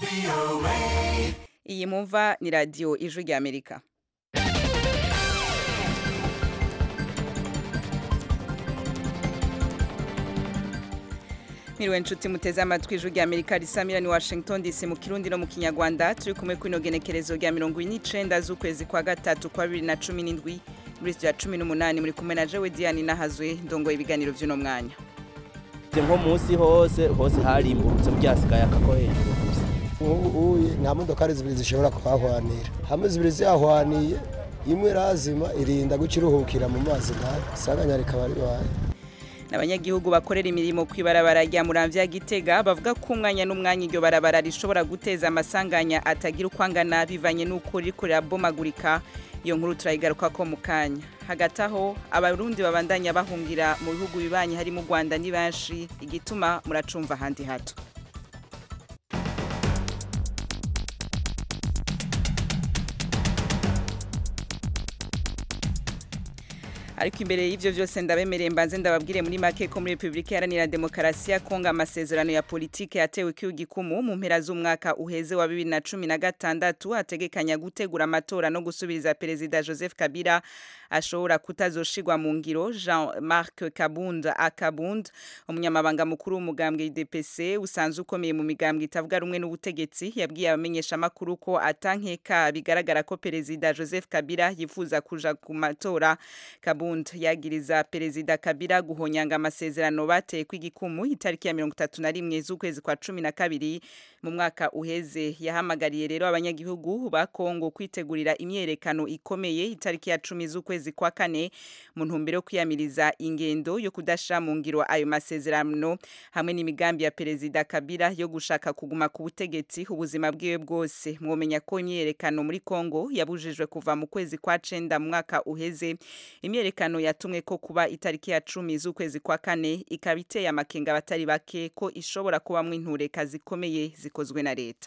iyi mumva ni radiyo ijwi rya amerika Mwiriwe nshuti muteze amatwi ijwi rya Amerika risamira ni Washington DC mu Kirundi no mu Kinyarwanda turi kumwe kwino genekerezo rya 29 z'ukwezi kwa gatatu kwa 2017 muri ya 18 muri kumwe na Jewe Diane nahazwe ndongoye ibiganiro vy'uno mwanya nko munsi hose hose harimburutse byasigaye akako hejuru gusa ubu nta modokari zibiri zishobora kuhahwanira hamwe zibiri zihahwaniye imwe irazima irinda guca iruhukira mu mazi nabi isanganya rikaba ribaye n'abanyagihugu bakorera imirimo ku ibarabara rya muramvya gitega bavuga ko umwanya n'umwanya iryo barabara rishobora guteza amasanganya atagira uko angana bivanye n'uko ririko rirabomagurika iyo nkuru turayigaruka ko mu kanya hagati aho abarundi babandanya bahungira mu bihugu bibanyi harimo u rwanda ni benshi igituma muracumva ahandi hato ariko imbere y'ivyo vyose ndabemereye mbanze ndababwire muri make ko muri Republika Iharanira Demokarasi ya Kongo amasezerano ya politike yatewe kiyo gikumu mu mpera z'umwaka uheze wa 2016 ategekanya gutegura amatora no gusubiriza perezida Joseph Kabila ashobora kutazoshigwa mu ngiro Jean-Marc Kabund Akabund umunyamabanga mukuru w'umugambwe IDPC usanzwe ukomeye mu migambwe itavuga rumwe n'ubutegetsi yabwiye abamenyesha makuru ko atankeka bigaragara ko perezida Joseph Kabila yifuza kuja ku matora Kabund yagiriza perezida Kabila guhonyanga amasezerano bateye kw'igikumu itariki ya 31 z'ukwezi kwa 12 mu mwaka uheze yahamagariye rero abanyagihugu ba Kongo kwitegurira imyerekano ikomeye itariki ya 10 z'ukwezi kwa kane mu ntumbero yo kwiyamiriza ingendo yo kudashira mu ngiro ayo masezerano hamwe n'imigambi ya perezida Kabila yo gushaka kuguma ku butegetsi ubuzima bwiwe bwose mwomenya ko imyerekano muri Kongo yabujijwe kuva mu kwezi kwa 9 mu mwaka uheze imyerekano yatumwe ko kuba itariki ya 10 z'ukwezi kwa kane ikaba iteye amakenga abatari bake ko ishobora kubamwe intureka zikomeye zikozwe na leta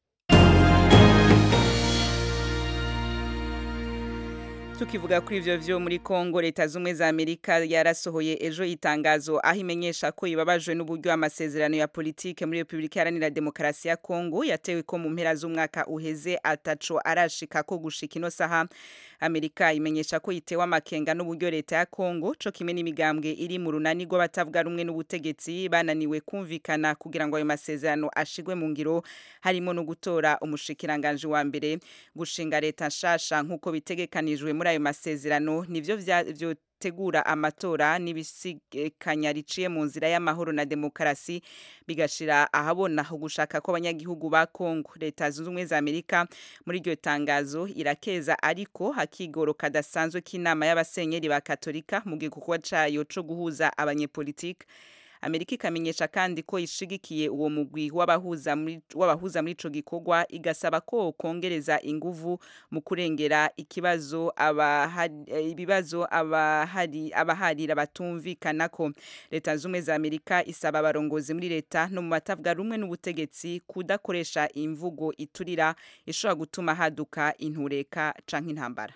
tukivuga kuri ivyo vyo muri Kongo leta zumwe za Amerika yarasohoye ejo itangazo aho imenyesha ko ibabajwe n'uburyo amasezerano ya politike muri Republika Iharanira Demokarasi ya Kongo yatewe ko mu mpera z'umwaka uheze ataco arashika ko gushika ino saha Amerika imenyesha ko itewe amakenga n'uburyo leta ya Kongo co kimwe n'imigambwe iri mu runani rw'abatavuga rumwe n'ubutegetsi bananiwe kumvikana kugira ngo ayo masezerano ashigwe mu ngiro harimo no gutora umushikiranganje wa mbere gushinga leta nshasha nk'uko bitegekanijwe muri ayo masezerano nivyo vyo tegura amatora n'ibisikanya riciye mu nzira y'amahoro na demokarasi bigashira ahabona gushaka ko abanyagihugu ba Kongo leta zunze ubumwe za Amerika muri iryo tangazo irakeza ariko hakigoro kadasanzwe k'inama y'abasenyeri ba Katolika mu gikorwa cayo co guhuza abanyepolitike Amerika ikamenyesha kandi ko ishigikiye uwo mugwi w'abahuza muri w'abahuza muri ico gikorwa igasaba ko kongereza inguvu mu kurengera ikibazo abahari ibibazo abahari abaharira batumvikana ko leta zumwe za Amerika isaba abarongozi muri leta no mu batavuga rumwe n'ubutegetsi kudakoresha imvugo iturira ishobora gutuma haduka intureka canke intambara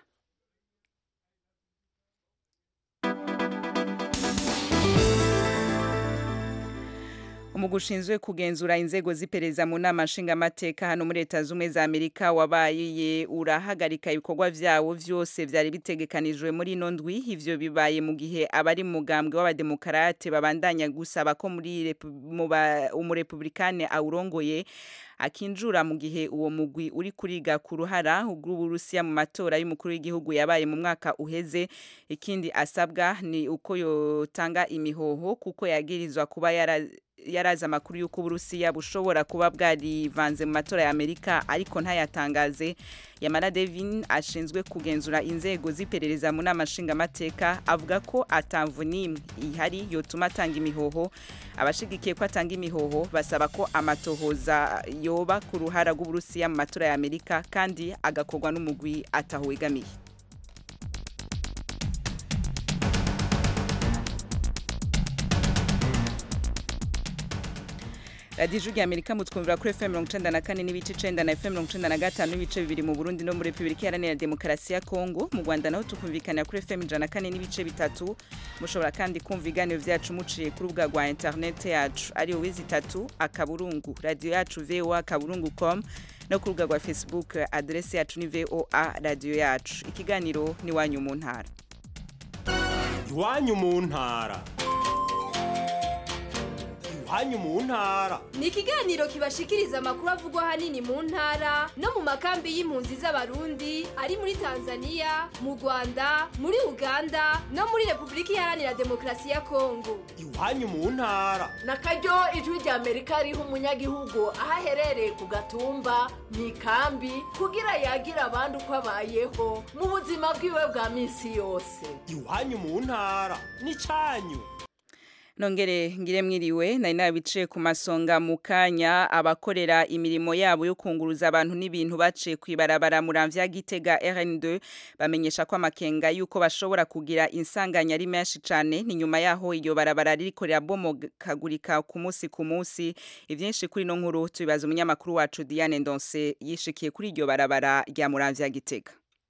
umugushinzwe kugenzura inzego zipereza mu nama nshingamateka hano muri leta zumwe za Amerika wabaye urahagarika ibikorwa vyawo vyose vyari bitegekanijwe muri ino ndwi ivyo bibaye mu gihe abari mugambwe w'abademokarate babandanya gusaba ko muri umurepublikane awurongoye akinjura mu gihe uwo mugwi uri kuriga ku ruhara rw'uburusiya mu matora y'umukuru w'igihugu yabaye mu mwaka uheze ikindi asabwa ni uko yotanga imihoho kuko yagirizwa kuba yara yaraza amakuru y'uko uburusiya bushobora kuba bwarivanze mu matora ya Amerika ariko ntayatangaze Yamara Devin ashinzwe kugenzura inzego ziperereza mu nama nshingamateka avuga ko atamvu nimwe ihari yotuma atanga imihoho abashigikiye ko atanga imihoho basaba ko amatohoza yoba ku ruhara rw'uburusiya mu matora ya Amerika kandi agakorwa n'umugwi ataho wegamiye radiyo ijwi rya amerika mutwumvira kuri fm mirongo icenda na kane n'ibice icenda na fm mirongo icenda na gatanu n'ibice bibiri mu burundi no muri repubulika iharanira demokarasi ya kongo mu rwanda naho tukumvikanira kuri fm ijana na kane n'ibice bitatu mushobora kandi kumva ibiganiro vyacu muciye ku rubuga rwa interinete yacu ari wizi itatu akaburungu radiyo yacu voa akaburungu com no ku rubuga rwa facebook adresi yacu ni voa radiyo yacu ikiganiro ni wanyu mu ntara iwanyu mu ntara iwanyu mu ntara ni ikiganiro kibashikiriza amakuru avugwa ahanini mu ntara no mu makambi y'impunzi z'abarundi ari muri tanzania mu rwanda muri uganda no muri repubulika iharanira demokarasi ya kongo iwanyu mu ntara na karyo ijwi rya amerika riha umunyagihugu aho aherereye ku gatumba mu ikambi kugira yagira abandi uko abayeho mu buzima bwiwe bwa minsi yose iwanyu mu ntara n'icyanyu nongere ngire mwiriwe nari nabiciye ku masonga mu kanya abakorera imirimo yabo yo kunguruza abantu n'ibintu baciye ku ibarabara muramvya gitega RN2 bamenyesha ko amakenga yuko bashobora kugira insanganya ari menshi cane ni nyuma yaho iyo barabara ririko rirabomokagurika ku munsi ku munsi ivyinshi kuri no nkuru tubibaza umunyamakuru wacu Diane Ndonse yishikiye kuri iryo barabara rya muramvya gitega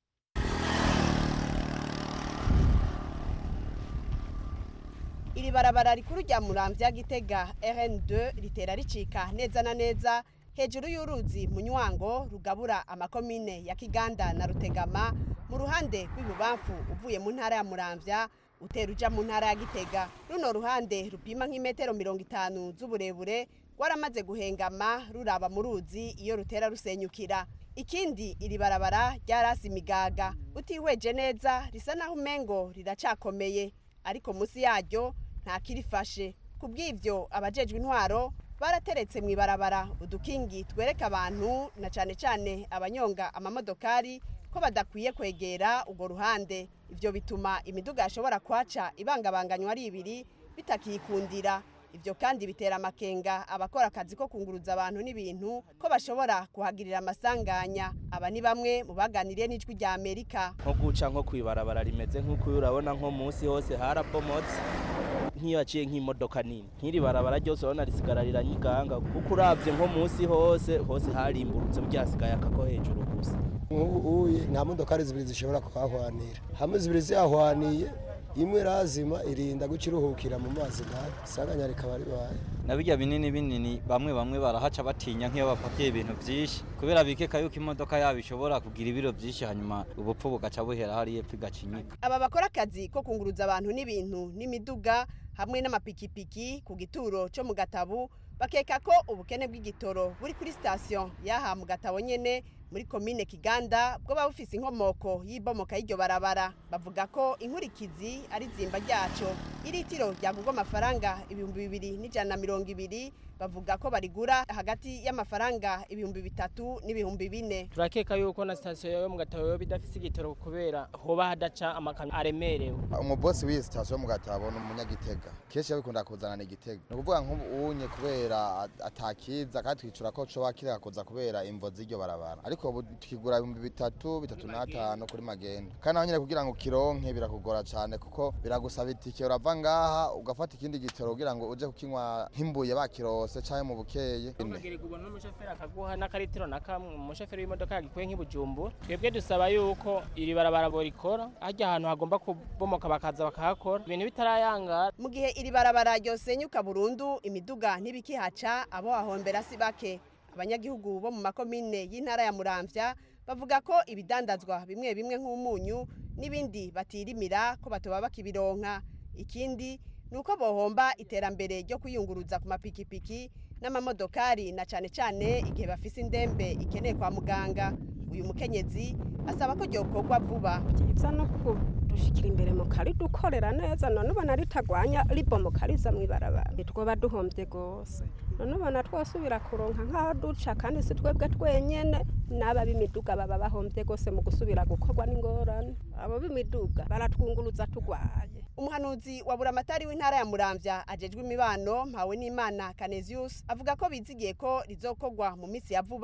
iri barabara rikuru rya muramvya gitega rn2 ritera ricika neza na neza hejuru y'uruzi munywango rugabura amakomine ya kiganda na rutegama mu ruhande rw'ibubamfu uvuye mu ntara ya muramvya utera uja mu ntara ya gitega runo ruhande rupima nk'imetero mirongo itanu z'uburebure rwaramaze guhengama ruraba mu ruzi iyo rutera rusenyukira ikindi iri barabara ryarasi imigaga utihweje neza risa naho umengo riracakomeye ariko munsi yaryo ntakirifashe ku bw'ibyo abajejwe intwaro barateretse mu ibarabara udukingi twereka abantu na cyane cyane abanyonga amamodokari ko badakwiye kwegera urwo ruhande ibyo bituma imiduga yashobora kwaca ibangabanganywa ari ibiri bitakikundira ibyo kandi bitera amakenga abakora akazi ko kunguruza abantu n'ibintu ko bashobora kuhagirira amasanganya aba ni bamwe mu baganiriye n'ijwi rya amerika nko guca nko kwibarabara rimeze nk'uko urabona nko munsi hose harabomotse nk'iyo haciye nk'imodoka nini nk'iri barabara ryose urabona risigara riranyiganga kuko urabye nko munsi hose hose harimburutse byasigaye akako hejuru gusa uye nta modokari zibiri zishobora kuhahwanira hamwe zibiri zihahwaniye imwe razima irinda guca iruhukira mu mazi nabi isanganya rikaba ribaye na bijya binini binini bamwe bamwe barahaca batinya nk'iyo bapakiye ibintu byinshi kubera bikeka yuko imodoka yabo ishobora kugira ibiro byinshi hanyuma ubupfu bugaca buhera hariya epfo igacinyika aba bakora akazi ko kunguruza abantu n'ibintu n'imiduga hamwe n'amapikipiki ku gituro cyo mu gatabu bakeka ko ubukene bw'igitoro buri kuri sitasiyo y'aha mu gatabo nyene muri komine kiganda bwo baba bufise inkomoko y'ibomoka y'iryo barabara bavuga ko inkurikizi ari zimba ryaco iritiro ryagurwa amafaranga ibihumbi bibiri n'ijana na mirongo ibiri bavuga ko barigura hagati y'amafaranga ibihumbi bitatu n'ibihumbi bine turakeka yuko na sitasiyo yo mu gatabo yoba idafise igitoro kubera hoba hadaca amakamyo aremerewe umubosi w'iyi sitasiyo mu gatabo ni umunyagitega kenshi yabikunda kuzanana igitega ni ukuvuga nk'ubunye kubera atakiza kandi twicura ko coba kireka kuza kubera imvo z'iryo barabara ariko ubu tukigura ibihumbi bitatu bitatu n'atanu kuri magenda kandi naho nyine kugira ngo ukironke birakugora cyane kuko biragusaba itike urava ngaha ugafata ikindi gitoro kugira ngo uje kukinywa nk'imbuye bakirose canke mu bukeye ukagirirwa n'umushoferi akaguha n'akaritiro na kamwe umushoferi w'imodoka yagikuye nk'ibujumbu twebwe dusaba yuko iri barabara borikora harya ahantu hagomba kubomoka bakaza bakahakora ibintu bitarayangara mu gihe iri barabara ryosenyuka burundu imiduga ntibikihaca abo hahombera si bake abanyagihugu bo mu makomine y'intara ya muramvya bavuga ko ibidandazwa bimwe bimwe nk'umunyu n'ibindi batirimira ko batoba bakibironka ikindi ni uko bohomba iterambere ryo kwiyunguruza ku mapikipiki n'amamodokari na cane cane igihe bafise indembe ikeneye kwa muganga uyu mukenyezi asaba ko ryokorwa vuba byiza no kudushikira imbere mu kari dukorera neza none ubona ritagwanya ribomoka riza mu ibarabara twoba duhombye rwose none ubona twosubira kuronka nk'aho duca kandi si twebwe twenyene n'aba b'imiduga baba bahombye rwose mu gusubira gukorwa n'ingorane abo b'imiduga baratwunguruza tugwaye umuhanuzi wa buramatari w'intara ya muramvya ajejwe imibano mpawe n'imana canesius avuga ko bizigiye ko rizokorwa mu minsi ya vuba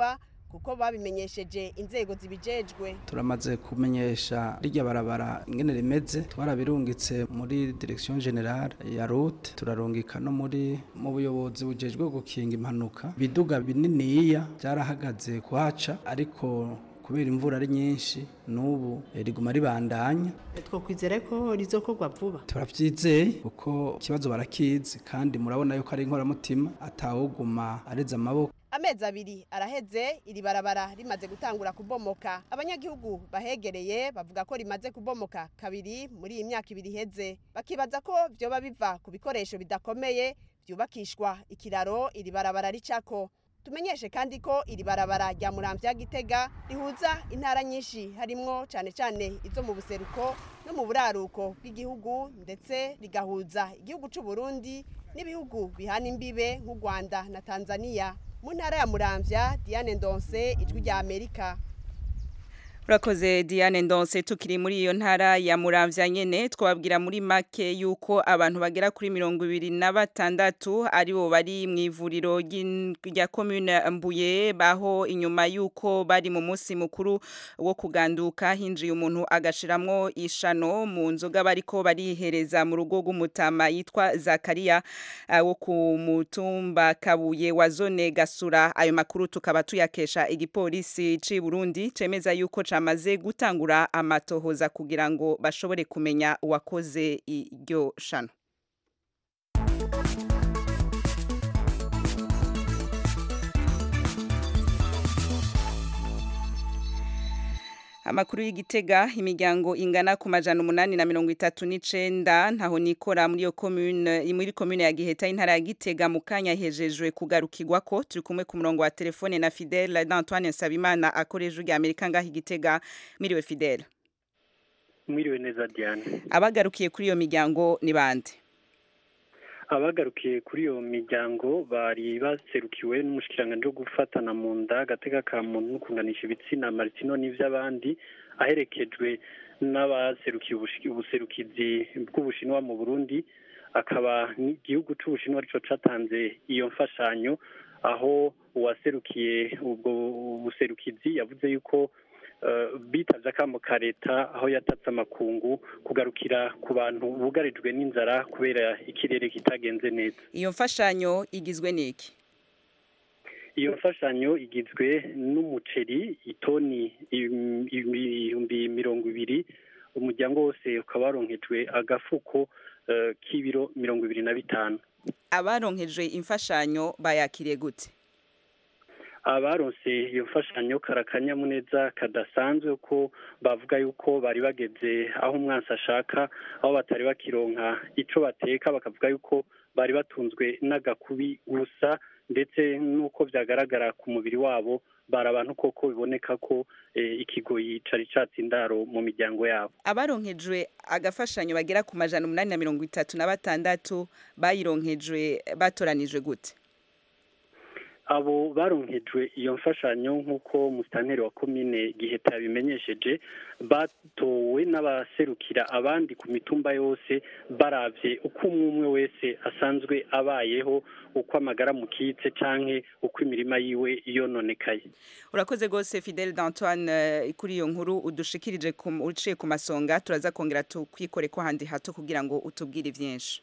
kuko babimenyesheje inzego zibijejwe turamaze kumenyesha rirya barabara ingene rimeze twarabirungitse muri direction generale ya route turarungika no muri mu buyobozi bujejwe gukinga impanuka biduga bininiya byarahagaze kuhaca ariko kubera imvura ari nyinshi n'ubu riguma ribandanya twokwizera ko rizokorwa vuba turabyizeye kuko ikibazo barakizi kandi murabona yuko ari inkoramutima atawuguma areze amaboko amezi abiri araheze iri barabara rimaze gutangura kubomoka abanyagihugu bahegereye bavuga ko rimaze kubomoka kabiri muri iyi myaka ibiri iheze bakibaza ko vyoba biva ku bikoresho bidakomeye vyubakishwa ikiraro iri barabara ricako tumenyeshe kandi ko iri barabara rya muramvya gitega rihuza intara nyinshi harimwo cane cane izo mu buseruko no mu buraruko bw'igihugu ndetse rigahuza igihugu c'u Burundi n'ibihugu bihana imbibe nk'u Rwanda na Tanzania mu ntara ya muramvya Diane Ndonse ijwi rya Amerika Urakoze Diane Ndonse tukiri muri iyo ntara ya Muramvya nyene twababwira muri make yuko abantu bagera kuri mirongo ibiri na batandatu aribo bari mu ivuriro rya commune Mbuye baho inyuma yuko bari mu munsi mukuru wo kuganduka hinjiye umuntu agashiramwo ishano mu nzoga bariko barihereza mu rugo rw'umutama yitwa Zakaria uh, wo ku mutumba Kabuye wa zone Gasura ayo makuru tukaba tuyakesha igipolisi ci Burundi cemeza yuko bamaze gutangura amatohoza kugira ngo bashobore kumenya uwakoze iryo shano amakuru y'igitega imiryango ingana ku majana umunani na mirongo itatu n'icenda ntaho nikora muri iyo commune muri commune ya Giheta intara ya Gitega mu kanya hejejwe kugarukirwa ko turi kumwe ku murongo wa telefone na Fidèle d'Antoine Nsabimana akoreje ujya Amerika ngaho igitega miriwe Fidèle mwiriwe neza Diane abagarukiye kuri iyo miryango ni bande abagarukiye kuri iyo miryango bari baserukiwe n'umushikiranganje wo gufatana mu nda agateka ka muntu no kunganisha ibitsina Martino n'ivy'abandi aherekejwe n'abaserukiye ubuserukizi bw'ubushinwa mu Burundi akaba igihugu c'ubushinwa arico catanze iyo mfashanyo aho uwaserukiye ubwo buserukizi yavuze yuko bitavye akamo ka leta aho yatatse amakungu kugarukira ku bantu bugarijwe n'inzara kubera ikirere kitagenze neza iyo mfashanyo igizwe n'iki iyo mfashanyo igizwe n'umuceri itoni ibihumbi mirongo ibiri umuryango wose ukaba waronkejwe agafuko k'ibiro mirongo ibiri na bitanu abaronkejwe imfashanyo bayakiriye gute abaronse iyo mfashanyo karakanyamuneza kadasanzwe ko bavuga yuko bari bageze aho umwansi ashaka aho batari bakironka ico bateka bakavuga yuko bari batunzwe n'agakubi gusa ndetse n'uko vyagaragara ku mubiri wabo bari abantu koko biboneka ko ikigoyi cari catse indaro mu miryango yabo abaronkejwe agafashanyo bagera ku majana umunani na mirongo itatu na batandatu bayironkejwe batoranijwe gute abo baronkejwe iyo mfashanyo nk'uko musitanteri wa komine giheta yabimenyesheje batowe n'abaserukira abandi ku mitumba yose baravye uko umwe umwe wese asanzwe abayeho uko amagara mukitse canke uko imirima yiwe yononekaye urakoze rwose fidele d'antoine kuri iyo nkuru udushikirije uciye ku masonga turaza kongera tukwikore ko handi hato kugira ngo utubwire vyinshi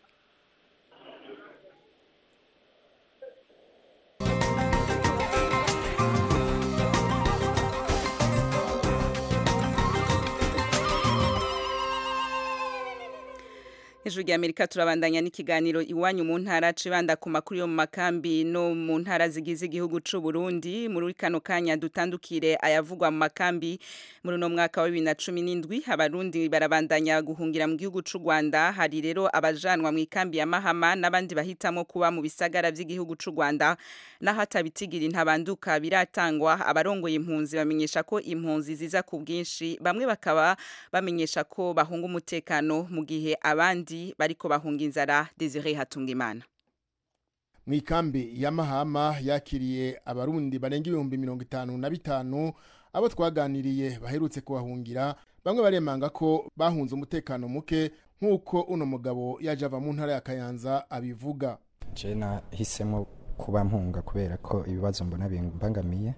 Ijuru rya Amerika turabandanya n'ikiganiro iwanyu mu ntara cibanda ku makuru yo mu makambi no mu ntara zigize igihugu c'u Burundi muri kano kanya dutandukire ayavugwa mu makambi muri no mwaka wa 2017 abarundi barabandanya guhungira mu gihugu c'u Rwanda hari rero abajanwa mu ikambi ya Mahama n'abandi bahitamo kuba mu bisagara by'igihugu c'u Rwanda n'ahatabitigira intabanduka biratangwa abarongoye impunzi bamenyesha ko impunzi ziza ku bwinshi bamwe bakaba bamenyesha ko bahunga umutekano mu gihe abandi bariko bahunga inzara Desire Hatungimana mu ikambi ya Mahama yakiriye abarundi barenga ibihumbi mirongo itanu na bitanu abo twaganiriye baherutse kubahungira bamwe baremanga ko bahunze umutekano muke nk'uko uno mugabo yaje ava mu ntara ya Kayanza abivuga je nahisemo kuba mpunga kubera ko ibibazo mbona bimbangamiye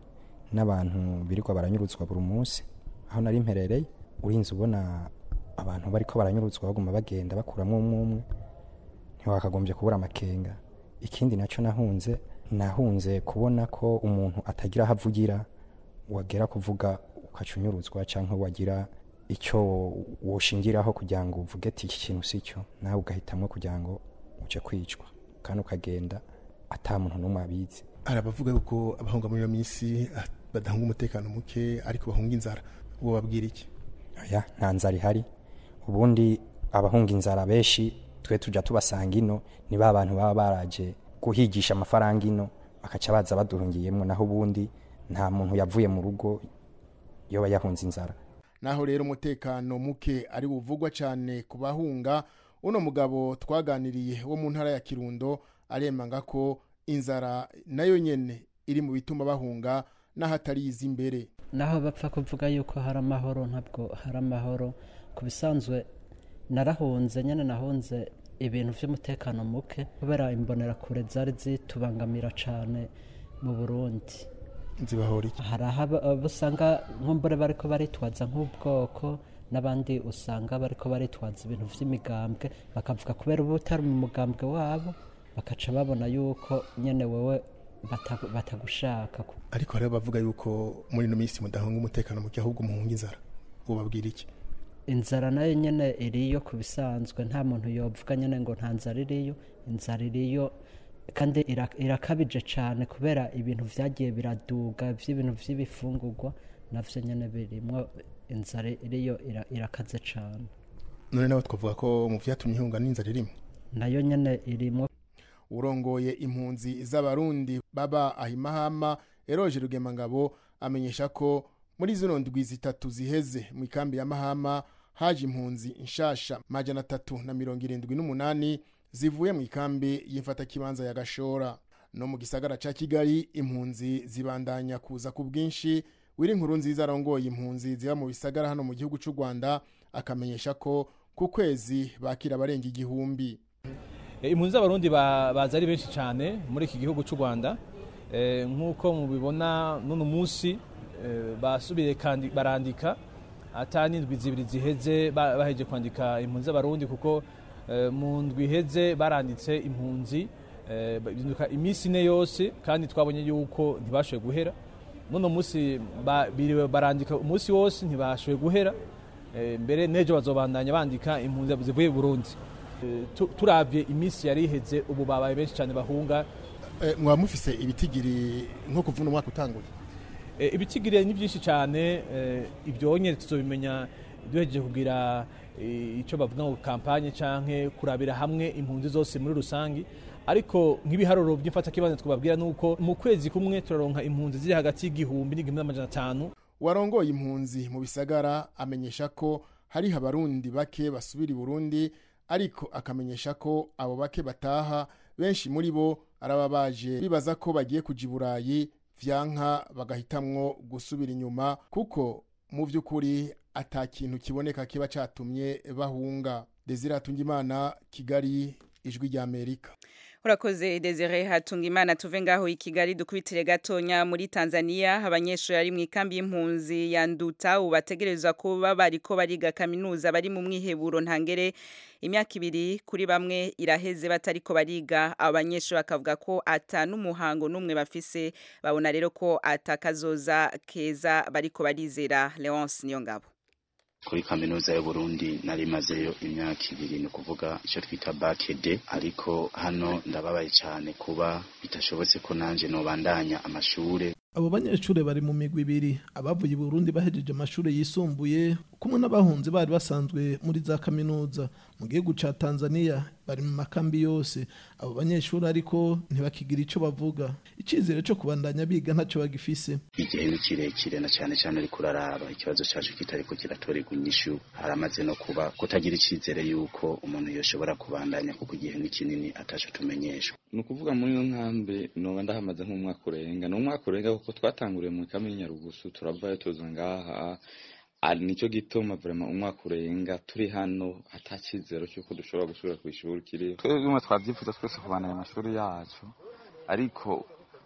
n'abantu birirwa baranyurutswa buri munsi aho nari mperereye urinze ubona abantu bariko baranyurutswa baguma bagenda bakuramwo umwe umwe ntiwakagombye kubura amakenga ikindi nacyo nahunze nahunze kubona ko umuntu atagira aho avugira wagera kuvuga ukacunyuruzwa cyangwa wagira icyo woshingiraho kugira ngo uvuge ati iki kintu si cyo nawe ugahitamwo kugira ngo uje kwicwa kandi ukagenda ata muntu n'umwe abizi hari abavuga yuko abahunga muri iyo minsi ah, badahunga umutekano muke ariko bahunga inzara uwo babwira iki oya nta nzara ihari ubundi abahunga inzara benshi twe tujya tubasanga ino ni ba bantu baba baraje guhigisha amafaranga ino bakaca baza baduhungiyemo naho ubundi nta muntu yavuye mu rugo iyo yahunze inzara naho rero umutekano muke ari buvugwa cyane ku bahunga uno mugabo twaganiriye wo mu ntara ya kirundo aremanga ko inzara nayo nyene iri mu bituma bahunga n'ahatari izi imbere naho bapfa kuvuga yuko hari amahoro ntabwo hari amahoro ku bisanzwe narahunze nyine nahunze ibintu by'umutekano muke kubera imbonerakure zari zitubangamira cyane mu burundi nzibahora iki hari aho aba- abo usanga nk'umbure bariko baritwaza nk'ubwoko n'abandi usanga bariko baritwaza ibintu by'imigambwe bakavuga kubera uba utari mu mugambwe wabo bakaca babona yuko nyene wewe bata- batagushaka ariko hariho bavuga yuko muri ino minsi mudahunga umutekano muke ahubwo muhunga inzara uwo babwira iki inzara nayo nyene iriyo ku bisanzwe nta muntu yovuga nyene ngo nta nzara iriyo inzara iriyo kandi ira- irakabije cyane kubera ibintu vyagiye biraduga vy'ibintu vy'ibifungurwa navyo nyene birimwo inzara iriyo ira- irakaze cyane none nawe twavuga ko mu vyatumye ihunga n'inzara irimo nayo nyene irimwo urongoye impunzi z'abarundi baba ahimahama eroje rugemangabo amenyesha ko muri zino ndwi zitatu ziheze mu ikambi ya mahama haje impunzi nshasha majana atatu na mirongo irindwi n'umunani zivuye mu ikambi y'imfatakibanza ya gashora no mu gisagara ca kigali impunzi zibandanya kuza ku bwinshi wiri inkuru nziza arongoye impunzi ziba mu bisagara hano mu gihugu c'u rwanda akamenyesha ko ku kwezi bakira abarenga igihumbi Eh, impunzi z'abarundi ba- baza ari benshi cyane muri iki gihugu cy'u rwanda Eh, nk'uko mubibona n'uno munsi eh, basubiye kandi barandika ata n'indwi zibiri ziheze ba- baheje kwandika impunzi z'abarundi kuko eh, mu ndwi iheze baranditse impunzi eh, binduka iminsi ine yose kandi twabonye yuko ntibashoboye guhera n'uno munsi ba- biriwe barandika umunsi wose ntibashoboye guhera Eh, mbere n'ejo bazobandanya bandika impunzi zivuye i burundi Eh, tu- turavye iminsi yari iheze ubu babaye benshi cyane bahunga Eh, mwaba mufise ibitigiri nko kuva uno mwaka utanguye Eh, ibitigiri ni byinshi cyane eh, ibyo nyine tuzobimenya duhejeje kugira eh, icyo bavuga ngo kampanye canke kurabira hamwe impunzi zose muri rusangi ariko nk'ibiharuro by'imfatakibanza twababwira ni uko mu kwezi kumwe turaronka impunzi ziri hagati y'igihumbi n'igihumbi n'amajana atanu warongoye impunzi mu bisagara amenyesha ko hariho abarundi bake basubira i burundi ariko akamenyesha ko abo bake bataha benshi muri bo araba baje bibaza ko bagiye kuja i burayi vyanka bagahitamwo gusubira inyuma kuko mu vy'ukuri ata kintu kiboneka kiba catumye bahunga desire atungimana kigali ijwi rya amerika urakoze desire hatunga imana tuve ngaho i kigali dukubitire gatonya muri tanzania abanyeshuri ari mu ikambi y'impunzi ya nduta ubu bategerezwa kuba bariko bariga kaminuza bari mu mwiheburo ntangere imyaka ibiri kuri bamwe iraheze batariko bariga abo banyeshuri bakavuga ko ata n'umuhango n'umwe bafise babona rero ko atakazoza keza bariko barizera leonce niyo ngabo kuri kaminuza y'uburundi nari mazeyo imyaka ibiri ni ukuvuga icyo twita bakede ariko hano ndababaye cyane kuba bitashobotse ko nanjye nobandanya amashure abo banyeshuri bari mu migwi ibiri abavuye i burundi bahejeje amashuri yisumbuye kumwe n'abahunzi bari basanzwe muri za kaminuza mu gihugu ca tanzania bari mu makambi yose abo banyeshuri ariko ntibakigira ico bavuga icizere co kubandanya biga ntaco bagifise igihe ni kirekire na cyane cyane ariko uraraba ikibazo cyacu kitariko kiratorerwa inyishu haramaze no kuba kutagira icyizere yuko umuntu yoshobora kubandanya kuko igihe ni kinini ataco tumenyeshwa ni ukuvuga muri iyo nkambi noba ndahamaze nk'umwaka urenga ni umwaka urenga kuko twatanguriye mu kambi y'inyarugusu turavayo tuza ngaha ari nicyo gituma vrema umwaka urenga turi hano ata cyizero cy'uko dushobora gusubira ku ishuri kiriho twebwe twabyifuza twese kubandanya amashuri yacu ariko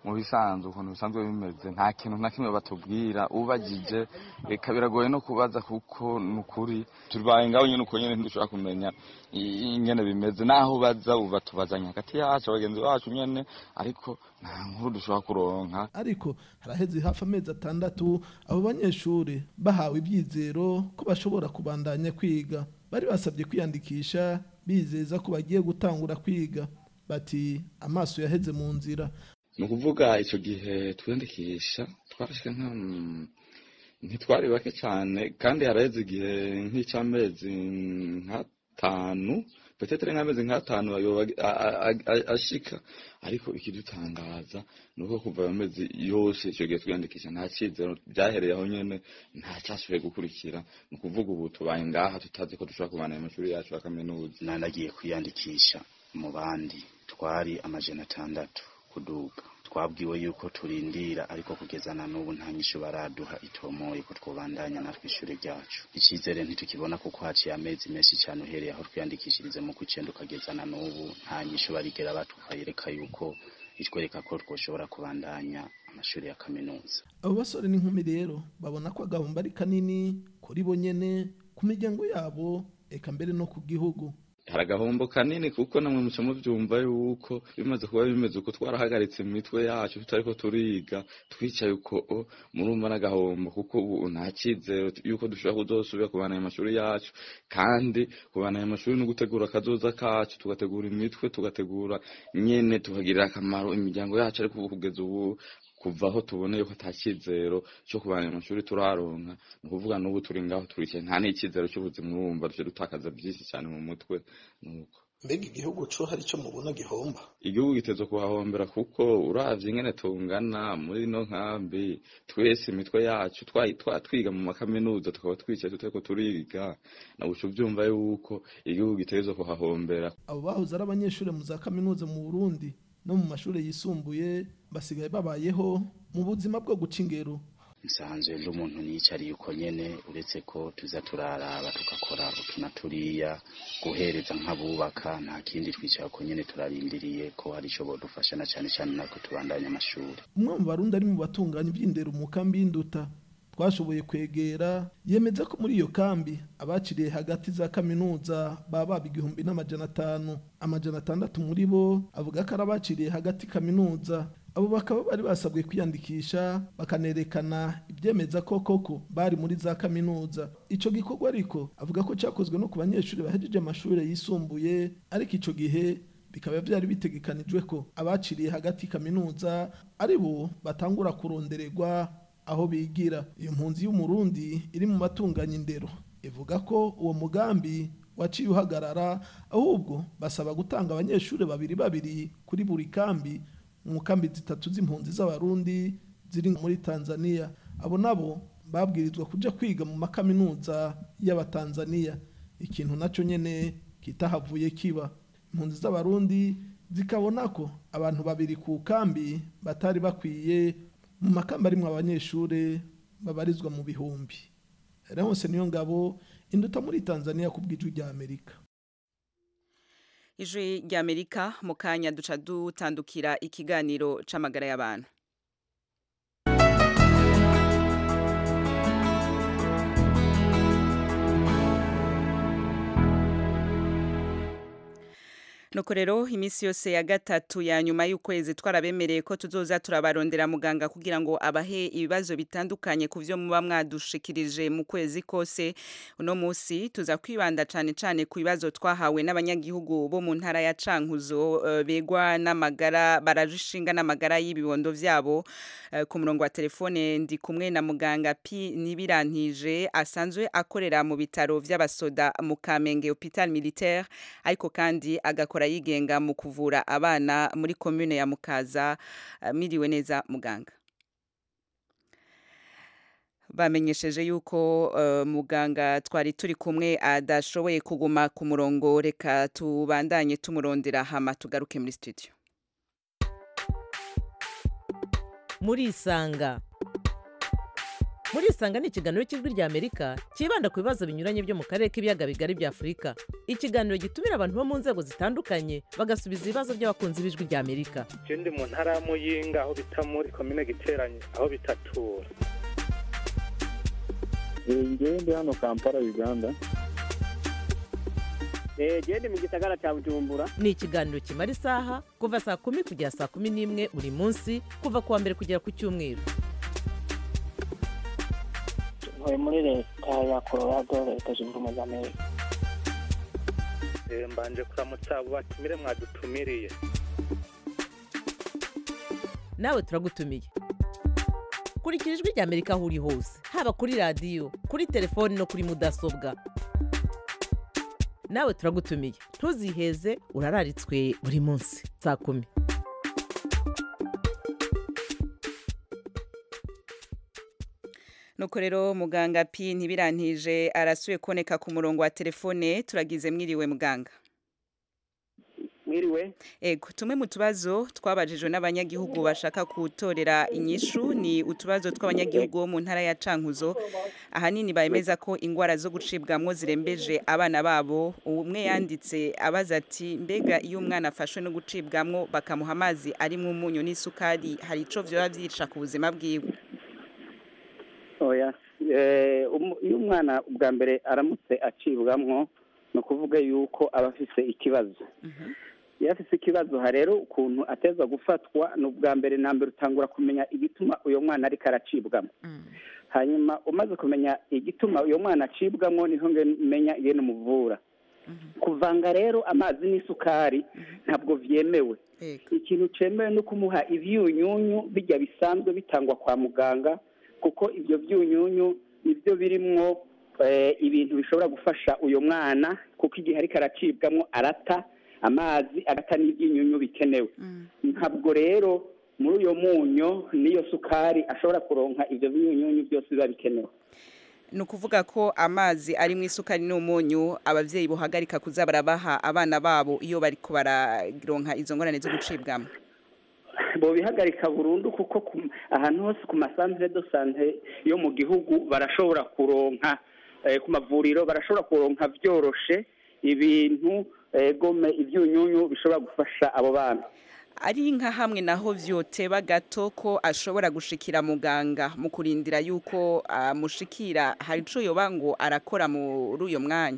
mu bisanzwe ukuntu bisanzwe bimeze nta kintu na kimwe batubwira ubagije reka biragoye no kubaza kuko ni ukuri tubaye ngaho nyine uko nyine ntidushobora kumenya i- ingene bimeze naho baza uba tubazanya hagati yacu abagenzi bacu nyene ariko nta nkuru dushobora kuronka ariko haraheze hafi amezi atandatu abo banyeshuri bahawe ibyizero ko bashobora kubandanya kwiga bari basabye kwiyandikisha bizeza ko bagiye gutangura kwiga bati amaso yaheze mu nzira ni ukuvuga icyo gihe twiyandikisha twarashwe nka mm, ntitwari bake cyane kandi haraheze igihe nk'icy'amezi nk'atanu petetere nk'amezi nk'atanu ayoba a- a- a- ashika ariko ikidutangaza ni uko kuva ayo mezi yose icyo gihe twiyandikisha nta cyizero byahereye aho nyine nta cyashoboye gukurikira ni ukuvuga ubu tubaye ngaha tutazi ko dushobora kubana amashuri yacu ya kaminuza nanagiye kwiyandikisha mu bandi twari amajana atandatu kuduga twabwiwe yuko turindira ariko kugeza na n'ubu nta nyishu baraduha itomoye ko twobandanya natwe ishuri ryacu icyizere ntitukibona kuko haciye amezi menshi cyane uhereye aho twiyandikishirize mu kw'icyenda ukageza na n'ubu nta nyishu barigera batwereka yuko itwereka ko twoshobora kubandanya amashuri ya kaminuza abo basore n'inkumi rero babona ko agahombo ari kanini kuri bo nyene ku miryango yabo eka mbere no ku gihugu hari agahombo kanini kuko namwe muca mubyumva yuko bimaze kuba bimeze uko twarahagaritse imitwe yacu tutariko turiga twicaye uko o, murumva n'agahombo kuko ubu nta cyizero yuko dushobora kuzosubira kubana ayo mashuri yacu kandi kubana ayo mashuri no gutegura akazoza kacu tugategura imitwe tugategura nyene tukagirira akamaro imiryango yacu ariko ubu kugeza ubu kuva aho tuboneye ko ata cyizero cyo kubana ayo mashuri turaronka ni ukuvuga n'ubu turi ngaho turicaye nta n'icyizero cy'ubuzima urumva duce dutakaza byinshi cyane mu mutwe nuko mbega igihugu co hari ico mubona gihomba igihugu giteze kuhahombera kuko uravye ingene tungana muri no nkambi twese imitwe yacu twa- twa- twiga mu makaminuza tukaba twicaye tutariko turiga na uca uvyumva yuko igihugu giteze kuhahombera abo bahoze ari abanyeshuri mu za kaminuza mu burundi no mu mashuri yisumbuye basigaye babayeho mu buzima bwo guca ingero nsanzwe ndi umuntu niyicariye uko nyene uretse ko tuza turaraba tugakora utuna turiya guhereza nk'abubaka nta kindi twicara uko nyene turarindiriye ko hari ico bodufasha na cane cane natwe tubandanye amashuri umwe mu barundi ari mu batunganya iby'indero mu kambi y'induta twashoboye kwegera yemeza ko muri iyo kambi abaciriye hagati za kaminuza baba baba igihumbi n'amajana atanu amajana atandatu muri bo avuga ko ari abaciriye hagati kaminuza abo bakaba bari basabwe kwiyandikisha bakanerekana ibyemeza ko koko bari muri za kaminuza ico gikorwa ariko avuga ko cyakozwe no ku banyeshuri bahejeje amashuri yisumbuye ariko ico gihe bikaba byari bitegekanijwe ko abaciriye hagati kaminuza ari bo batangura kurondererwa aho bigira iyo mpunzi y'umurundi iri mu batunganya indero ivuga ko uwo mugambi waciye uhagarara ahubwo basaba gutanga abanyeshuri babiri babiri kuri buri kambi mu kambi zitatu z'impunzi z'abarundi ziri muri tanzania abo nabo babwirizwa kuja kwiga mu makaminuza y'abatanzania ikintu naco nyene kitahavuye kiba impunzi z'abarundi zikabona ko abantu babiri ku kambi batari bakwiye mu makamba arimwo abanyeshuri babarizwa mu bihumbi Leonce niyo ngabo induta muri Tanzania ku bw'ijwi rya Amerika ijwi ry'amerika mu kanya duca dutandukira ikiganiro c'amagara y'abantu nuko rero iminsi yose ya gatatu ya nyuma y'ukwezi twarabemereye ko tuzoza turabarondera muganga kugira ngo abahe ibibazo bitandukanye ku byo muba mwadushikirije mu kwezi kose uno munsi tuza kwibanda cyane cyane ku bibazo twahawe n'abanyagihugu bo mu ntara ya cankuzo uh, begwa n'amagara barajishinga n'amagara y'ibibondo vyabo uh, ku murongo wa telefone ndi kumwe na muganga P Nibirantije asanzwe akorera mu bitaro vy'abasoda mu Kamenge Hopital Militaire ariko kandi agakora yigenga mu kuvura abana muri commune ya Mukaza uh, miriwe neza muganga bamenyesheje yuko uh, muganga twari turi kumwe adashoboye kuguma ku murongo reka tubandanye tumurondera hama tugaruke muri studio muri isanga muri isanga ni ikiganiro cy'ijwi rya amerika cyibanda ku bibazo binyuranye byo mu karere k'ibiyaga bigari bya afurika ikiganiro gitumira abantu bo mu nzego zitandukanye bagasubiza ibibazo by'abakunzi b'ijwi rya amerika je ndi mu ntara ya muyinga aho bita muri komine giteranye aho bitatura ngewe ndi hano kampala uganda genda mu gisagara cya bujumbura ni ikiganiro kimara isaha kuva saa kumi kugera saa kumi n'imwe buri munsi kuva ku wa mbere kugera ku cyumweru ntuye muri leta ya colorado leta zunze ubumwe za amerika Eh, mbanje kuramutsa abo batumire mwadutumiriye nawe turagutumiye kurikira ijwi rya amerika aho uri hose haba kuri radiyo kuri telefoni no kuri mudasobwa nawe turagutumiye ntuziheze urararitswe buri munsi saa kumi nuko rero muganga pi ntibirantije arasuye kuboneka ku murongo wa telefone turagize mwiriwe muganga mwiriwe ego tumwe mu tubazo twabajijwe n'abanyagihugu bashaka gutorera inyishu ni utubazo tw'abanyagihugu bo mu ntara ya cankuzo ahanini bemeza ko ingwara zo gucibwamwo zirembeje abana babo umwe yanditse abaza ati mbega iyo umwana afashwe no gucibwamwo bakamuha amazi arimo umunyu n'isukari hari ico vyoba vyica ku buzima bwiwe oya Eh, umu- iyo umwana ubwa mbere aramutse acibwamwo ni ukuvuga yuko aba afise ikibazo iyo afise ikibazo ha rero ukuntu ateza gufatwa ni ubwa mbere na mbere utangura kumenya igituma uyo mwana ariko aracibwamo hanyuma umaze kumenya igituma uyo mwana acibwamo niho menya ingene umuvura kuvanga rero amazi n'isukari ntabwo vyemewe ikintu cemewe ni ukumuha ivyunyunyu bijya bisanzwe bitangwa kwa muganga kuko ibyo byunyunyu nibyo birimwo eh, ibintu bishobora gufasha uyo mwana kuko igihe ariko aracibwamo arata amazi agata n'ibyunyunyu bikenewe ntabwo rero muri uyo munyo n'iyo sukari ashobora kuronka ibyo byunyunyu byose biba bikenewe ni ukuvuga ko amazi arimo isukari n'umunyu abavyeyi bohagarika kuza barabaha abana babo iyo bariko bararonka izo ngorane zo gucibwamo bobihagarika burundu kuko ku- ahantu hose ku masantere do sante yo mu gihugu barashobora kuronka eh, ku mavuriro barashobora kuronka vyoroshe ibintu eh, gome ivyunyunyu bishobora gufasha abo bana ari nka hamwe naho vyoteba gato ko ashobora gushikira muganga mu kurindira yuko amushikira hari ico yoba ngo arakora muri uyo mwanya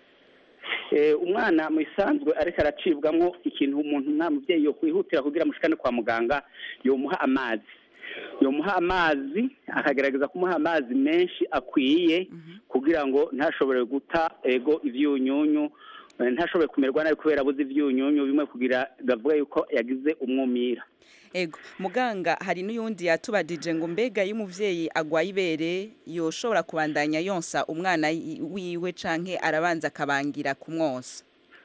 Eh, umwana mu isanzwe ariko aracibwamwo ikintu umuntu nta muvyeyi yo kwihutira kugira amushikane kwa muganga yomuha amazi yomuha amazi akagerageza kumuha amazi menshi akwiye kugira ngo ntashobore guta ego ivyunyunyu eh, ntashobore kumerwa nabi kubera abuze ivyunyunyu bimwe kugira gavuga yuko yagize umwumira ego muganga hari n'uyundi yatubajije ngo mbega iyo umuvyeyi agwaye ibere yoshobora kubandanya yonsa umwana i- wiwe canke arabanza akabangira kumwosa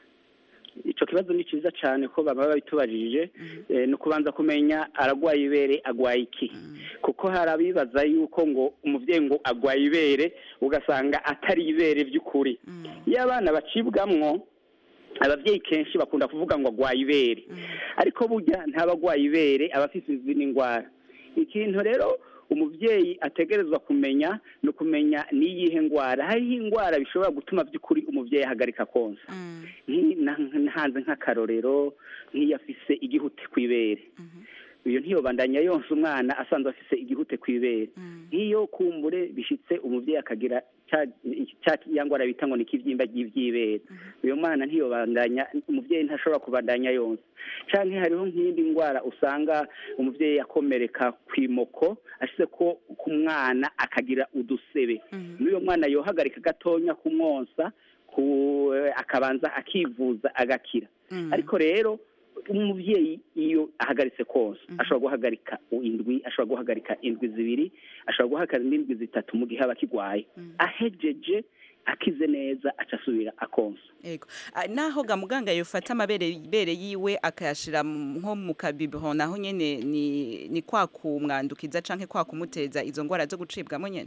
ico kibazo ni ciza cane ko baba babitubajije eh, ni ukubanza kumenya aragwaye ibere agwaye iki kuko hari abibaza yuko ngo umuvyeyi ngo agwaye ibere ugasanga atari ibere vy'ukuri iyo abana bacibwamwo abavyeyi kenshi bakunda kuvuga ngo agwaye ibere ariko burya ntabagwaye ibere aba afise izindi ndwara ikintu rero umuvyeyi ategerezwa kumenya ni ukumenya n'iyihe ndwara hariho indwara bishobora gutuma by'ukuri umuvyeyi ahagarika konsa Nki- na- ntanze nk'akarorero nk'iyo afise igihute kw'ibere iyo ntiyobandanya yonsa umwana asanzwe afise igihute kw'ibere nk'iyo kumbure bishitse umuvyeyi akagira ca ca ya ngwara bita ngo ni ikivyimba ry'ivyibere uyo mwana ntiyobandanya umuvyeyi ntashobora kubandanya yonsa canke hariho nk'iyindi ngwara usanga umuvyeyi yakomereka kw'imoko ashize ko ku mwana akagira udusebe n'uyo mwana yohagarika gatonya kumwonsa ku akabanza akivuza agakira ariko rero umuvyeyi iyo ahagaritse konsa ashobora guhagarika indwi ashobora guhagarika indwi zibiri ashobora guhagarika n'indwi zitatu mu gihe aba akigwaye ahejeje akize neza aca asubira akonsa ego Ah, naho ga muganga yofata amabere ibere yiwe akayashira mu- nko mu kabibiho naho nyene ni ni kwa kumwandukiza canke kwa kumuteza izo ngwara zo gucibwamo nyene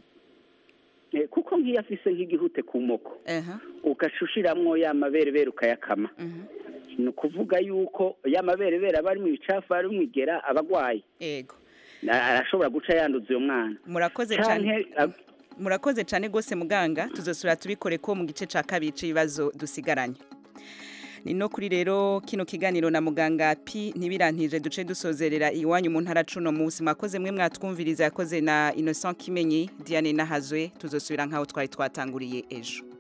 Eh, kuko nk'iyo afise nk'igihute ku moko ugashushiramwo ya maberebere ukayakama ni ukuvuga yuko ya maberebere aba ari mu bicafu ari mu igera aba agwaye ego na- arashobora guca yanduza uyo mwana murakoze Canke, cyane murakoze cyane rwose muganga tuzosubira tubikore ko mu gice cya kabiri cy'ibibazo dusigaranye ni no kuri rero kino kiganiro na muganga pi ntibirantije duce dusozerera iwanyu mu ntara cuno munsi mwakoze mwe mwatwumviriza yakoze na innocent kimenyi diane nahazwe tuzosubira nk'aho twari twatanguriye ejo